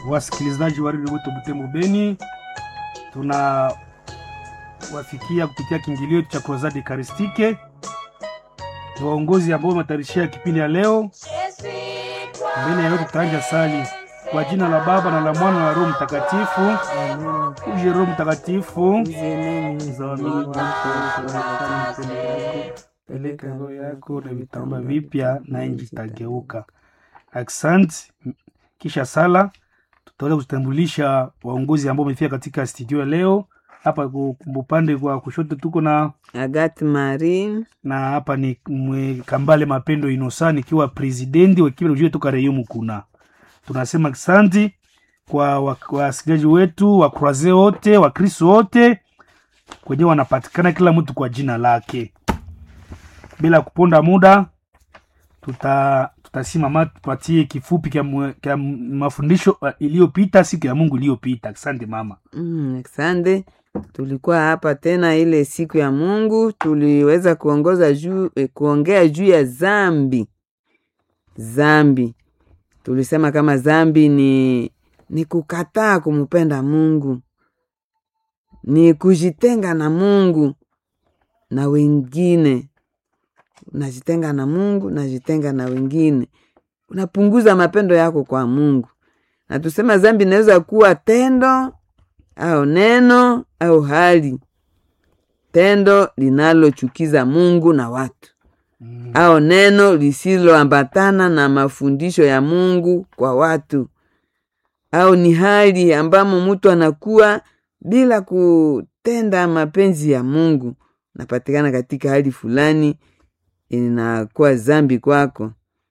wasikilizaji wa redio wetu Butembo Beni, tuna wafikia kupitia kiingilio cha Crusade Eucharistique. Ni waongozi ambao wametayarishia kipindi ya leo. Mbele ya yote tutaanja sali kwa jina la Baba na la Mwana na la Roho Mtakatifu. Uje Roho Mtakatifu, peleka roho yako na vitamba vipya na nchi itageuka. Asante. Kisha sala tutaweza kutambulisha waongozi ambao wamefika katika studio ya leo. Hapa ku- upande kwa kushoto tuko na Agathe Marie na hapa ni mwe Kambale Mapendo Inosa nikiwa presidenti wa kipindi ujue toka Reyumu kuna. Tunasema asante kwa wa- wasikilizaji wetu wa Croise wote wa Kristo wote kwenye wanapatikana kila mtu kwa jina lake. Bila kuponda muda tuta tutasimama tupatie kifupi kya, mwe- kya mafundisho uh, iliyopita siku ya Mungu iliyopita. Asante mama. mm, asante. Tulikuwa hapa tena ile siku ya Mungu, tuliweza kuongoza juu eh, kuongea juu ya zambi. Zambi tulisema kama zambi ni ni kukataa kumpenda Mungu, ni kujitenga na Mungu na wengine. Unajitenga na Mungu, najitenga na wengine, unapunguza mapendo yako kwa Mungu. Na tusema zambi inaweza kuwa tendo au neno au hali, tendo linalochukiza Mungu na watu Mm. au neno lisiloambatana na mafundisho ya Mungu kwa watu, au ni hali ambamo mtu anakuwa bila kutenda mapenzi ya Mungu, napatikana katika hali fulani, inakuwa zambi kwako.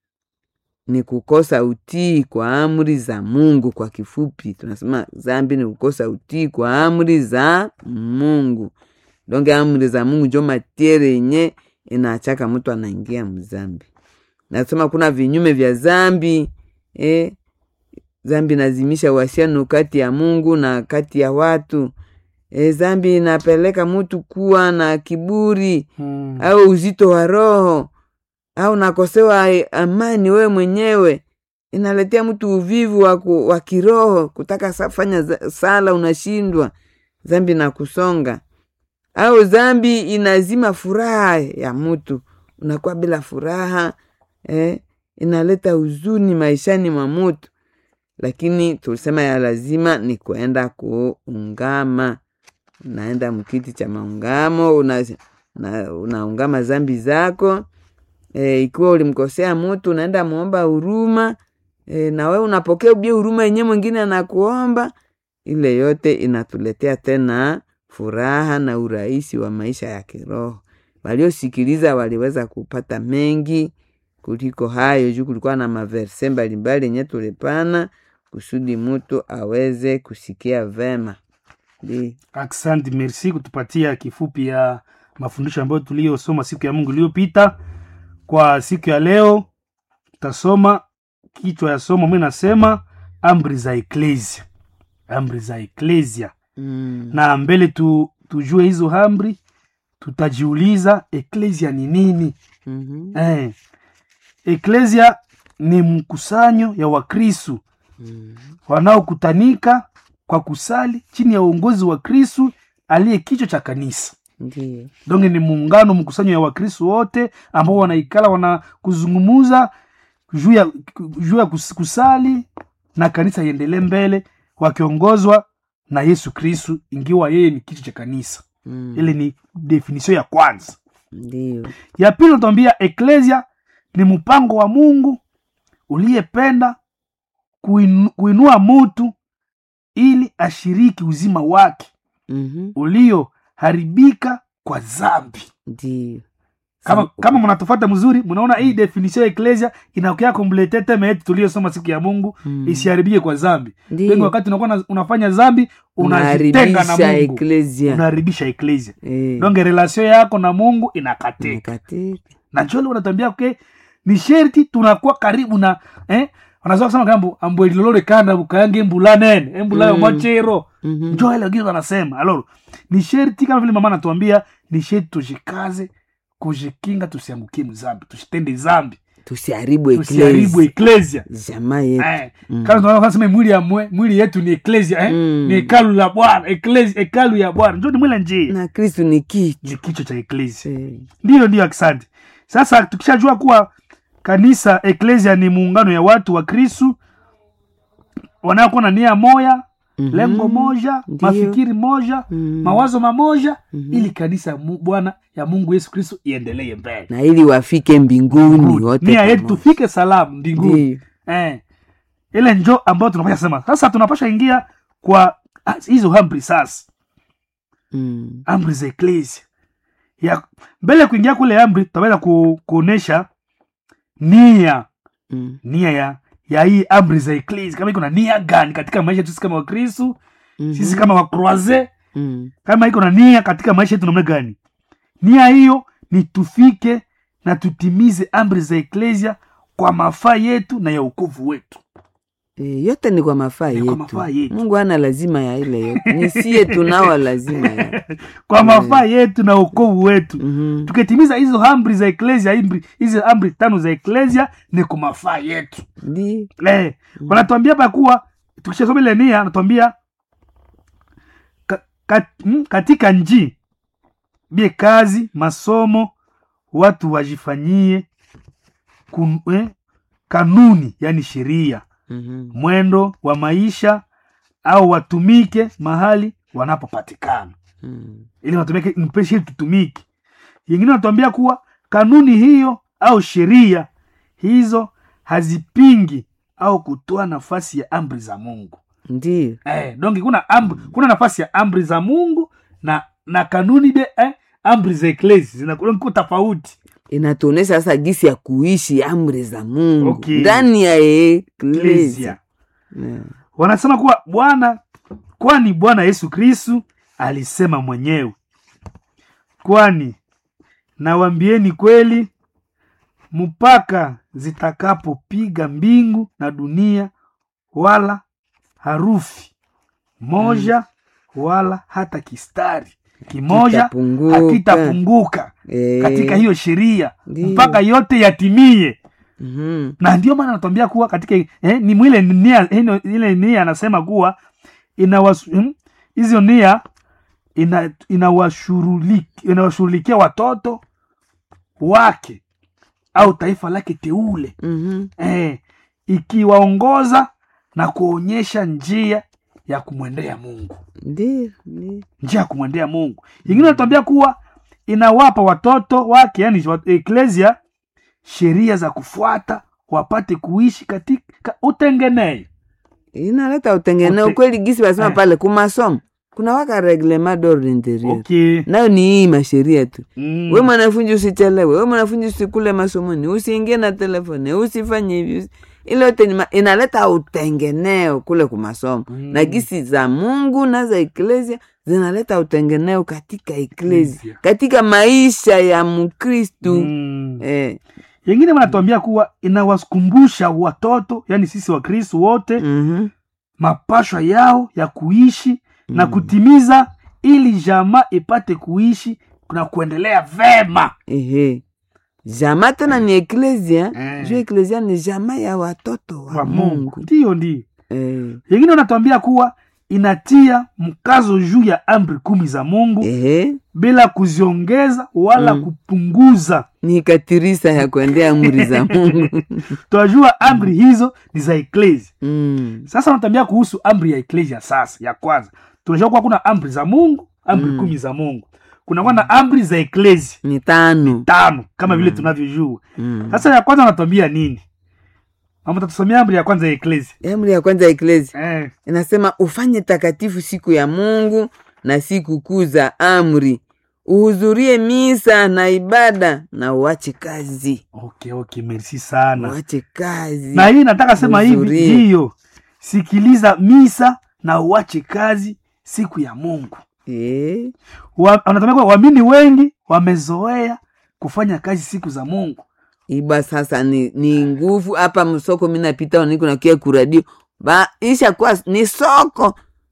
Ni kukosa utii kwa amri za Mungu. Kwa kifupi, tunasema zambi ni kukosa utii kwa amri za Mungu. Donge amri za Mungu njo matiere yenye inaachaka mtu anaingia mzambi. Nasema kuna vinyume vya zambi eh, zambi inazimisha uhusiano kati ya Mungu na kati ya watu. E, zambi inapeleka mtu kuwa na kiburi Mm. au uzito wa roho au nakosewa eh, amani wewe mwenyewe, inaletea mtu uvivu wa, ku, wa kiroho, kutaka sa- fanya za- sala unashindwa, zambi na kusonga au zambi inazima furaha ya mtu, unakuwa bila furaha eh, inaleta huzuni maishani mwa mtu, lakini tulisema ya lazima ni kuenda kuungama. Unaenda mkiti cha maungamo una, una, unaungama zambi zako e, ikiwa ulimkosea mtu unaenda muomba huruma e, na wewe unapokea ubie huruma yenye mwingine anakuomba. Ile yote inatuletea tena furaha na urahisi wa maisha ya kiroho. Waliosikiliza waliweza kupata mengi kuliko hayo, juu kulikuwa na maverse mbalimbali yenye tulipana kusudi mtu aweze kusikia vema. Ndi. Asante, merci kutupatia kifupi ya mafundisho ambayo tuliyosoma siku ya Mungu iliyopita. Kwa siku ya leo tutasoma kichwa ya somo, mimi nasema amri za eklesia, amri za eklesia. Mm. Na mbele tu, tujue hizo amri, tutajiuliza eklesia ni nini? Mhm. Eh, eklesia ni mkusanyo ya Wakristu Mm. wanaokutanika kwa kusali chini ya uongozi wa Kristu aliye kichwa cha kanisa. Ndiyo. Donge ni muungano mkusanyo ya Wakristu wote ambao wanaikala wana kuzungumuza juu ya juu ya kus- kusali na kanisa iendelee mbele wakiongozwa na Yesu Kristu, ingiwa yeye ni kichwa cha kanisa. Mm. Ile ni definition ya kwanza. Ndiyo. Ya pili natuambia eklesia ni mpango wa Mungu uliyependa kuinu, kuinua mutu ili ashiriki uzima wake Mhm. ulioharibika kwa zambi. Ndiyo. Kama, Sa- kama mnatufata mzuri, mnaona hii definition ya eklesia inaokea komplete teme yetu tuliyosoma siku ya Mungu Mm. isiharibike kwa zambi. Ndiyo. Wengi wakati unakuwa na- unafanya zambi unajitenga na Unaharibisha Mungu, eklesia. unaharibisha eklesia. Eh. Donge relation yako na Mungu inakatika. Nakatika. na njole unatambia ke ni sherti tunakuwa karibu na eh wanazoa kusema kambo ambwelilole kanda bukayange embula nene embula yo Mm. machero Mhm. njo ile wengine wanasema aloro ni sherti kama vile mama anatuambia ni sherti tujikaze kujikinga tusiangukie mzambi tusitende zambi tusiharibu tusiharibu eklesia eklesia jamaa yetu eh, Mm. kama tunaweza kusema mwili ya mwe, mwili yetu ni eklesia eh? Mm. ni hekalu la bwana eklesia hekalu ya bwana njo ni mwile njia na kristu ni kichwa ni kichwa cha eklesia Eh, ndiyo ndiyo asante sasa tukishajua kuwa kanisa eklesia ni muungano ya watu wa kristu wanaokuwa na nia moya mhm. lengo moja Ndiyo. mafikiri moja Mm. mawazo mamoja Mhm. ili kanisa ya Mu- bwana ya mungu yesu kristu iendelee mbele na ili wafike mbinguni wote nia yetu pamoja. tufike salamu mbinguni Ndiyo. eh, ile njo ambayo tunapasha sema sasa tunapasha ingia kwa ah, hizo amri sasa Mm. amri za eklesia ya mbele ya kuingia kule amri tutaweza ku, kuonesha nia Mm. nia ya ya hii amri za eklesia kama iko na nia gani katika maisha yetu sisi kama wakristu Mhm. sisi kama wakroise Mm. kama iko na nia katika maisha yetu namna gani nia hiyo ni tufike na tutimize amri za eklesia kwa mafaa yetu na ya ukovu wetu Eh, yote ni kwa mafaa Ni kwa yetu. mafaa yetu. mungu ana lazima ya ile yote ni sie tunao lazima ya kwa mafaa yetu na ukovu wetu Mhm. tukitimiza hizo amri za eklesia amri- hizi amri tano za eklesia ni kwa mafaa yetu Ndi. eh, wanatuambia hapa kuwa tukishasoma ile nia anatuambia ka, ka, mm, katika nji bie kazi masomo watu wajifanyie kun, eh, kanuni yani sheria Mhm. mwendo wa maisha au watumike mahali wanapopatikana Mm. ili watumike mpeshe ili tutumike yengine wanatuambia kuwa kanuni hiyo au sheria hizo hazipingi au kutoa nafasi ya amri za mungu Ndiyo. eh, donge kuna amri, kuna nafasi ya amri za mungu na na kanuni de eh, amri za eklesi zinakuwa tofauti inatuonesha sasa gisi ya kuishi amri za mungu Okay. ndani ya eklesia Eklezia. wanasema kuwa bwana kwani bwana yesu kristu alisema mwenyewe kwani nawambieni kweli mpaka zitakapopiga mbingu na dunia wala harufi moja wala hata kistari kimoja Kitapunguka. hakitapunguka Eh, katika hiyo sheria Ndiyo. mpaka yote yatimie mhm. na ndio maana anatuambia kuwa katika eh, ni mwile nia ino- ile nia anasema kuwa inawasu- hmm, hizo nia ina- inawashuruliki- inawashughulikia watoto wake au taifa lake teule Mhm. eh, ikiwaongoza na kuonyesha njia ya kumwendea mungu Ndiyo, ndiyo. njia ya kumwendea mungu ingine anatuambia kuwa inawapa watoto wake yani eklesia sheria za kufuata wapate kuishi katika utengeneo inaleta utengeneo Ute- kweli gisi basema Eh. pale kumasomo kuna waka reglement d'ordre interieur okay. nayo ni hii masheria tu mm. we mwanafunzi usichelewe we mwanafunzi usikule masomoni usiingie na telefoni usifanye hivi usi- ile yote ni ma- inaleta utengeneo kule kumasomo Mm. na gisi za mungu na za eklesia zinaleta utengeneo katika eklesia Eklesia. katika maisha ya mkristu mm. eh, yengine wanatuambia kuwa inawakumbusha watoto yani sisi wakristu wote mhm, mapashwa yao ya kuishi na Mm. kutimiza ili jamaa ipate kuishi na kuendelea vema ehe jama tena ni eklesia Eh. juu eklesia ni jama ya watoto wa, wa mungu, mungu ndiyo ndiyo Eh, yengine wanatuambia kuwa inatia mkazo juu ya amri kumi za mungu ehe bila kuziongeza wala Mm. kupunguza ni katirisa ya kuendea amri za mungu tunajua amri hizo ni za eklesia mm. sasa wanatambia kuhusu amri ya eklesia sasa ya kwanza tunajua kuwa kuna amri za mungu amri Mm. kumi za mungu kunakuwa na amri za eklesia ni tano tano kama vile Mm. tunavyojua mm. sasa ya kwanza wanatuambia nini mama tatusomea amri ya kwanza ya eklesia amri ya kwanza ya eklesia eh. inasema ufanye takatifu siku ya mungu na siku kuu za amri uhudhurie misa na ibada na uache kazi okay, okay, merci sana uache kazi na hii nataka sema hivi Uhudhurie. ndiyo sikiliza misa na uache kazi siku ya mungu Eh, Wa- wanatamia kuwa waamini wengi wamezoea kufanya kazi siku za mungu iba sasa ni, ni nguvu hapa msoko minapita niko nakia kuradio ba isha kuwa ni soko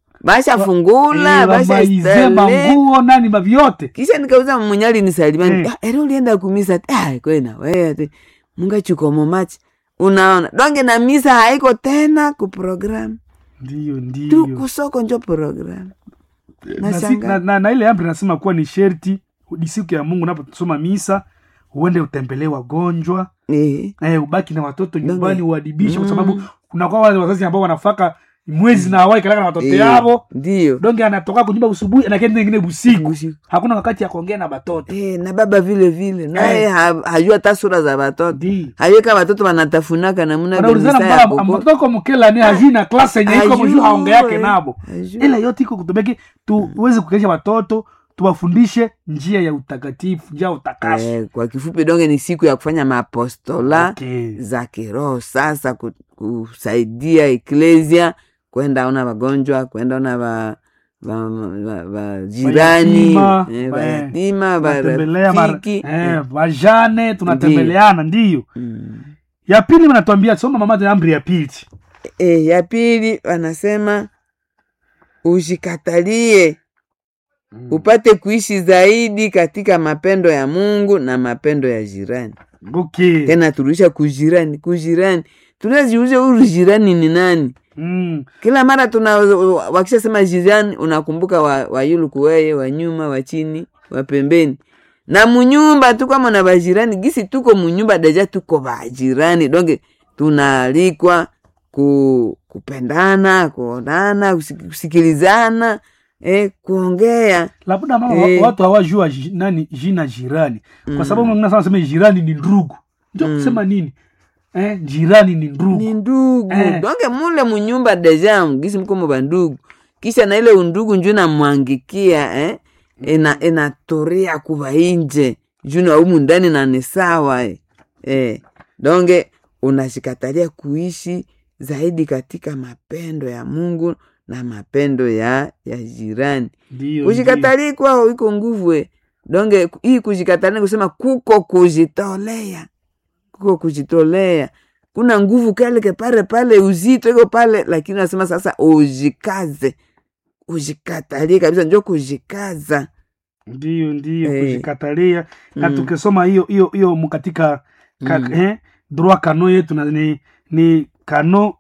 bashafungula Eh, wamaize bashastale manguo nani mavyote kisha nikauza mwenyali nisalimani Eh. eh. ere ulienda kumisa ah, kwena wewe mungachikomo machi unaona donge na misa haiko tena ku programu ndiyo tu ndiyo kusoko njo programu na, si, Nashangaa. na, na, na ile amri nasema kuwa ni sherti ni siku ya mungu unaposoma misa uende utembelee wagonjwa eh. eh, ubaki na watoto Donge. nyumbani uadibishe kwa Mm. sababu kuna kwa wale wazazi ambao wanafaka mwezi na awai kalaka na watoto Eh, yavo ndiyo donge anatoka kunyumba usubuhi anakenda ingine busiku Busiku. hakuna wakati ya kuongea na batoto Eh, na baba vile vile naye Eh. ha, hajua hata sura za watoto Ndi. hayeka watoto wanatafunaka namuna wanaulizana gani saa ya mbala koko. mtoto mkela ni hajui na klasi yenye iko Hajui, mjuu haonge yake nabo hajui. ila yote iko kutubeki tuweze kukeesha watoto tuwafundishe njia ya utakatifu njia ya utakaso Eh, kwa kifupi donge ni siku ya kufanya maapostola Okay. za kiroho sasa ku- kusaidia eklesia kwenda ona wagonjwa kwenda ona wa, wa, wa, wa jirani Mayatima, eh, wa- wayatima tunatembelea mara- warafiki eh, vajane tunatembeleana ndiyo Mm. ya pili wanatuambia soma mama amri ya pili Eh, ya pili wanasema ushikatalie upate kuishi zaidi katika mapendo ya mungu na mapendo ya jirani okay. tena turudisha kujirani kujirani tunaziuze huyu jirani ni nani mm. kila mara tuna wakishasema jirani unakumbuka wa, wa yuluku weye wa nyuma wa chini wa pembeni na munyumba tu kama na bajirani gisi tuko munyumba deja tuko bajirani donge tunaalikwa ku, kupendana kuonana kusik- kusikilizana eh, kuongea labda mama Eh. wa- watu hawajua ji- nani jina jirani kwa sababu mwingine sana sema jirani ni ndugu ndio kusema nini eh, jirani ni ndugu ni ndugu Eh. donge mule munyumba deja gisi mko muba ndugu kisha na ile undugu nju namwangikia eh? ina inatoria kuva inje juna umu ndani na ni sawa eh. Eh. donge unashikatalia kuishi zaidi katika mapendo ya mungu na mapendo ya ya jirani ndio kushikatali kwao iko nguvu eh. donge hii kushikatali ni kusema kuko kujitolea kuko kujitolea kuna nguvu kaleke pale pale uzito iko pale lakini nasema sasa ujikaze ujikatalie kabisa njo kujikaza ndio ndio Eh. kujikatalia na Mm. tukisoma hiyo hiyo hiyo mu katika ka, Mm. eh, droit kano yetu na ni, ni kano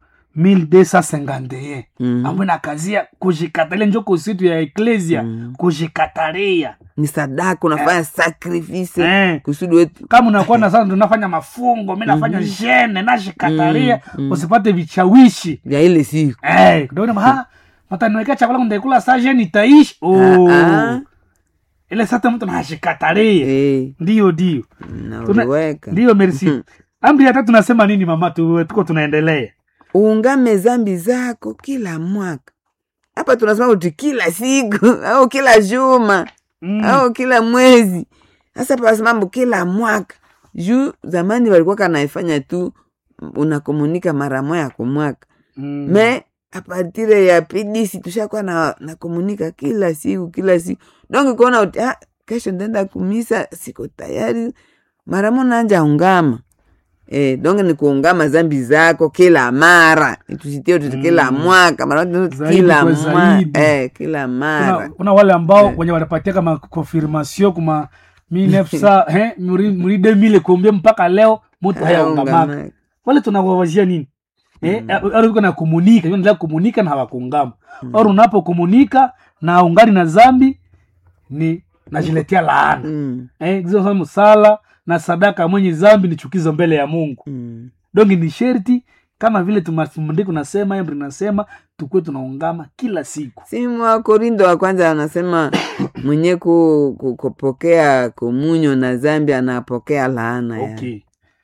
1251 Mhm. ambayo nakazia kujikatalia njo kusitu ya eklesia Mm. kujikatalia ni sadaka unafanya sakrifise eh. kusudi wetu kama unakuwa na sasa tunafanya mafungo mi nafanya jene nashikatalia Mm, mm. usipate vichawishi vya ile siku eh, kidogo nasema, "Ha, mataniwekea chakula ndaikula saa jene itaishi oh. Ah, ah. ile sasa mtu nashikatalia Eh, ndio ndio na Tuna- uliweka ndiyo merci Mhm. amri ya tatu nasema nini mama tu, tuko tunaendelea uungame zambi zako kila mwaka hapa tunasema kuti kila siku au kila juma mm. au kila mwezi sasa pasimambo kila mwaka juu zamani walikuwa kanaifanya tu unakomunika mara moya kwa mwaka mm. me apatire ya pidisi tushakuwa na nakomunika kila siku kila siku donge kuona uti ah, kesho ndenda kumisa siko tayari mara mo nanja ungama Eh, donge ni kuungama zambi zako kila mara tusitie tuti kila Mm. mwaka mara tu Zaidi kila kwa mwaka zaidi. eh, kila mara kuna, kuna wale ambao wenye wanapatia kama confirmation kuma 1900 eh, muri muri 2000 kumbia mpaka leo mtu hayaungamaka Hayaungamaka. wale tunawawazia nini eh, au uko na komunika endelea komunika na hawakungama au unapo komunika na ungani na zambi ni najiletea laana Mm, eh, hizo msala na sadaka mwenye zambi ni chukizo mbele ya mungu mm. donge ni sherti kama vile tumafundiko nasema emri nasema tukuwe tunaungama kila siku si mwa korindo wa kwanza anasema mwenye ku, ku, kupokea komunyo na zambi anapokea laana ya. okay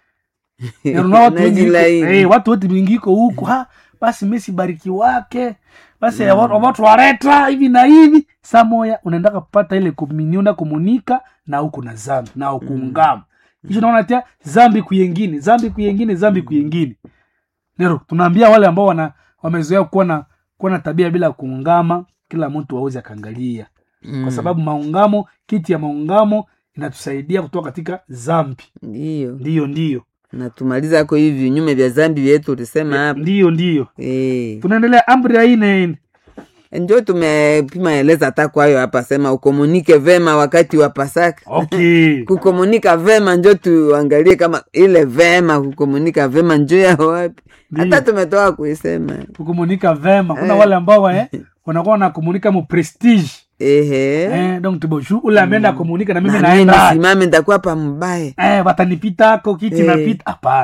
Na unaona watu wengi iko- Najilaini. eh, watu wote wengi iko huko ha basi mesi bariki wake basi mm. watu wareta hivi na hivi saa moya unaendaka kupata ile komunio na komunika na huku na zambi na ukuungama kisha naona tia zambi kuyengine zambi kuyengine zambi kuyengine nero tunaambia wale ambao wana wamezoea kuwa na kuwa na tabia bila kuungama kila mtu aweze akaangalia Mm. kwa sababu maungamo kiti ya maungamo inatusaidia kutoka katika zambi ndiyo ndiyo ndiyo natumaliza ko hivi vinyume vya zambi vyetu ulisema hapa ndiyo ndiyo Eh. tunaendelea amri ya ine njo tumepima eleza hata kwayo hapa sema ukomunike vema wakati wa pasaka okay kukomunika vema njo tuangalie kama ile vema kukomunika vema njo ya wapi hata Ndiyo. tumetoka kuisema kukomunika vema kuna Eh. wale ambao eh, wanakuwa wanakomunika mu prestige ehe eh, donc tuboshu ule ameenda komunika na mimi Na mimi naenda nisimame nitakuwa pa mbaya eh, watanipitako kiti Eh. napita hapana